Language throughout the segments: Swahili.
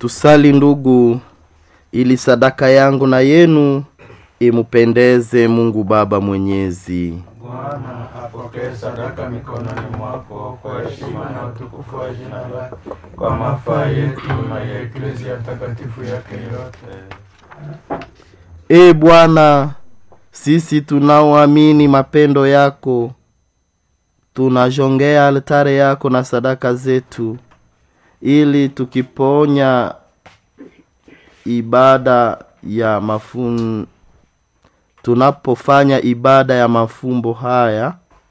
tusali ndugu ili sadaka yangu na yenu imupendeze mungu baba mwenyezi Bwana apokee sadaka mikononi mwako kwa heshima na utukufu wa jina lake, kwa mafaa yetu na ya eklezia takatifu yake yote. e bwana sisi tunaoamini mapendo yako tunajongea altare yako na sadaka zetu ili tukiponya ibada ya mafun tunapofanya ibada ya mafumbo haya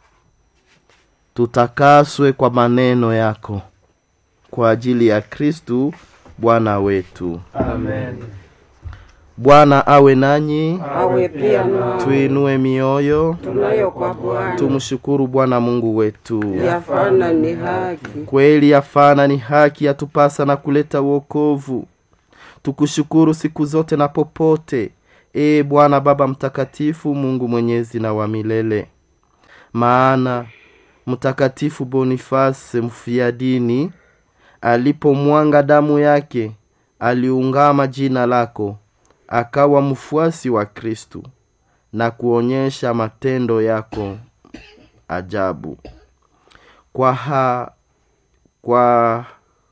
tutakaswe kwa maneno yako kwa ajili ya kristu bwana wetu Amen. bwana awe nanyi awe pia na tuinue mioyo tunayo kwa Bwana tumshukuru bwana mungu wetu yafana ni haki. kweli yafana ni haki yatupasa na kuleta uokovu tukushukuru siku zote na popote ee bwana baba mtakatifu mungu mwenyezi na wa milele maana mtakatifu bonifase mfia dini alipomwanga damu yake aliungama jina lako akawa mfuasi wa kristu na kuonyesha matendo yako ajabu kwa ha, kwa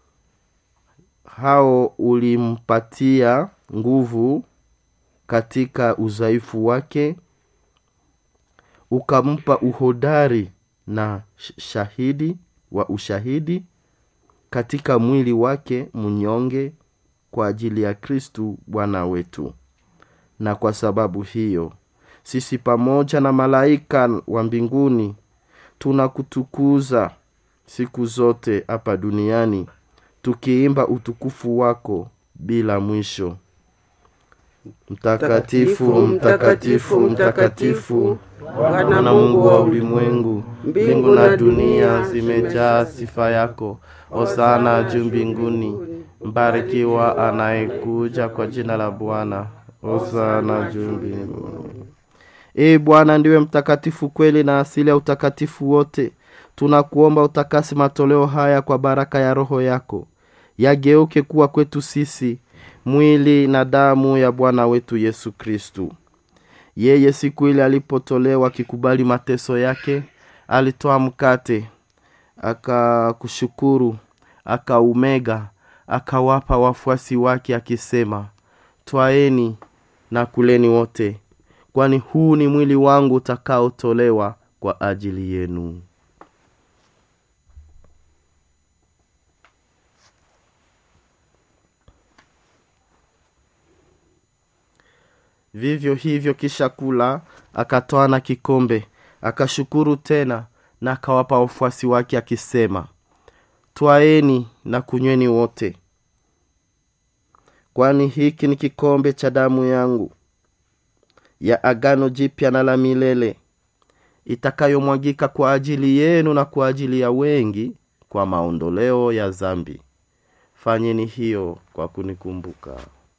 hao ulimpatia nguvu katika udhaifu wake ukampa uhodari na sh- shahidi wa ushahidi katika mwili wake mnyonge kwa ajili ya kristu bwana wetu na kwa sababu hiyo sisi pamoja na malaika wa mbinguni tunakutukuza siku zote hapa duniani tukiimba utukufu wako bila mwisho mtakatifu mtakatifu mtakatifu bwana mungu wa ulimwengu mbingu na dunia zimejaa sifa yako osana juu mbinguni mbarikiwa anayekuja kwa jina la bwana osana juu mbinguni ee bwana ndiwe mtakatifu kweli na asili ya utakatifu wote tunakuomba utakasi matoleo haya kwa baraka ya roho yako yageuke kuwa kwetu sisi mwili na damu ya bwana wetu yesu kristu yeye siku ile alipotolewa akikubali mateso yake alitoa mkate akakushukuru akaumega akawapa wafuasi wake akisema twaeni na kuleni wote kwani huu ni mwili wangu utakaotolewa kwa ajili yenu vivyo hivyo kisha kula akatoa na kikombe akashukuru tena na akawapa wafuasi wake akisema twaeni na kunyweni wote kwani hiki ni kikombe cha damu yangu ya agano jipya na la milele itakayomwagika kwa ajili yenu na kwa ajili ya wengi kwa maondoleo ya zambi fanyeni hiyo kwa kunikumbuka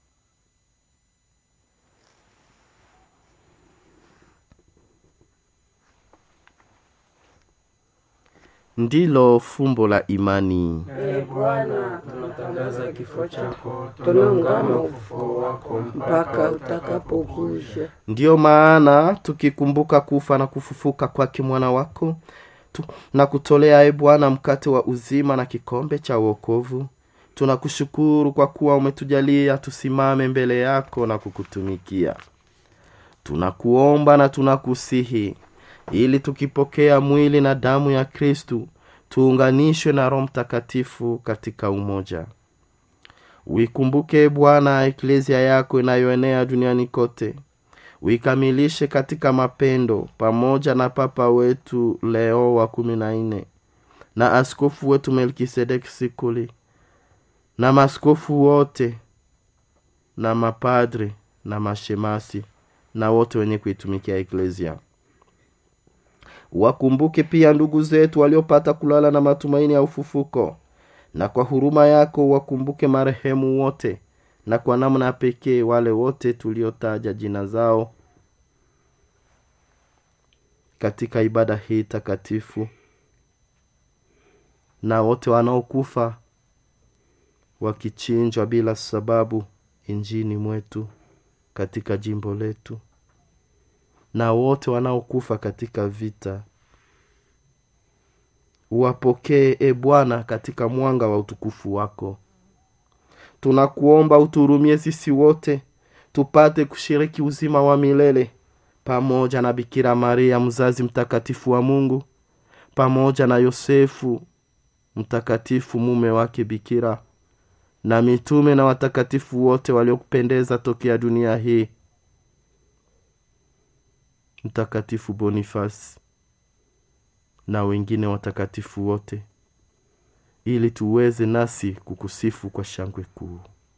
ndilo fumbo la imani Ee Bwana, Tunatangaza kifo chako, tunaungama ufufuo wako mpaka utakapokuja. ndiyo maana tukikumbuka kufa na kufufuka kwake mwana wako tu, na kutolea e bwana mkate wa uzima na kikombe cha uokovu tunakushukuru kwa kuwa umetujalia tusimame mbele yako na kukutumikia tunakuomba na tunakusihi ili tukipokea mwili na damu ya kristu tuunganishwe na roho mtakatifu katika umoja uikumbuke bwana eklezia yako inayoenea duniani kote uikamilishe katika mapendo pamoja na papa wetu leo wa kumi na nne na askofu wetu melkisedeki sikuli na maskofu wote na mapadre na mashemasi na wote wenye kuitumikia eklezia wakumbuke pia ndugu zetu waliopata kulala na matumaini ya ufufuko na kwa huruma yako wakumbuke marehemu wote na kwa namna ya pekee wale wote tuliotaja jina zao katika ibada hii takatifu na wote wanaokufa wakichinjwa bila sababu injini mwetu katika jimbo letu na wote wanaokufa katika vita uwapokee e bwana katika mwanga wa utukufu wako tunakuomba uturumie sisi wote tupate kushiriki uzima wa milele pamoja na bikira maria mzazi mtakatifu wa mungu pamoja na yosefu mtakatifu mume wake bikira na mitume na watakatifu wote waliokupendeza tokea dunia hii mtakatifu bonifasi na wengine watakatifu wote ili tuweze nasi kukusifu kwa shangwe kuu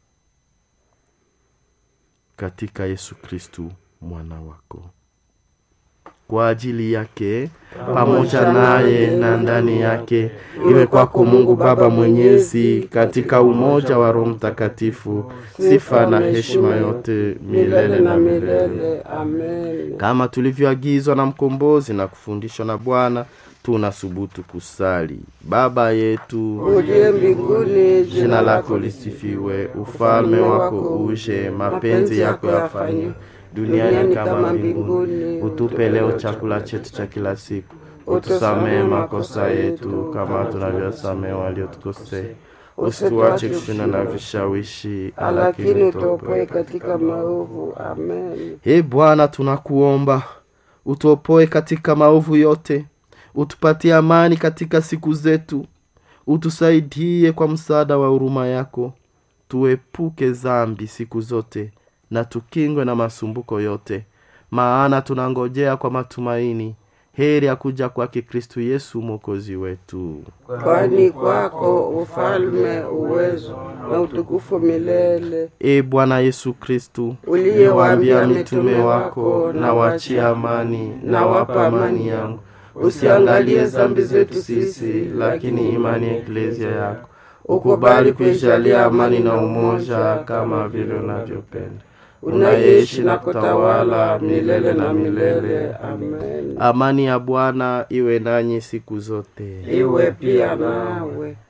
katika yesu kristu mwana wako kwa ajili yake pamoja naye na ndani yake iwe kwako mungu baba mwenyezi katika umoja wa roho mtakatifu sifa na heshima yote milele na milele amen kama tulivyoagizwa na mkombozi na kufundishwa na bwana tunasubutu kusali baba yetu uliye mbinguni jina lako lisifiwe ufalme wako uje mapenzi yako yafanywe duniani kama mbinguni utupe leo chakula chetu cha kila siku utusamehe makosa yetu kama tunavyosamehe waliotukosea usituache kushinda na vishawishi lakini utuopoe katika maovu amen e bwana tunakuomba utuopoe katika maovu yote utupatie amani katika siku zetu utusaidie kwa msaada wa huruma yako tuepuke zambi siku zote na tukingwe na masumbuko yote maana tunangojea kwa matumaini heri ya kuja kwake kristu yesu mwokozi wetu kwani kwako ufalme uwezo na utukufu milele e bwana yesu kristu uliyewaambia mitume wako na wachie amani na wapa amani yangu usiangalie zambi zetu sisi lakini imani ya eklezia yako ukubali kuijalia amani na umoja kama vile unavyopenda unaishi na kutawala milele na milele amen amani ya bwana iwe nanyi siku zote iwe pia nawe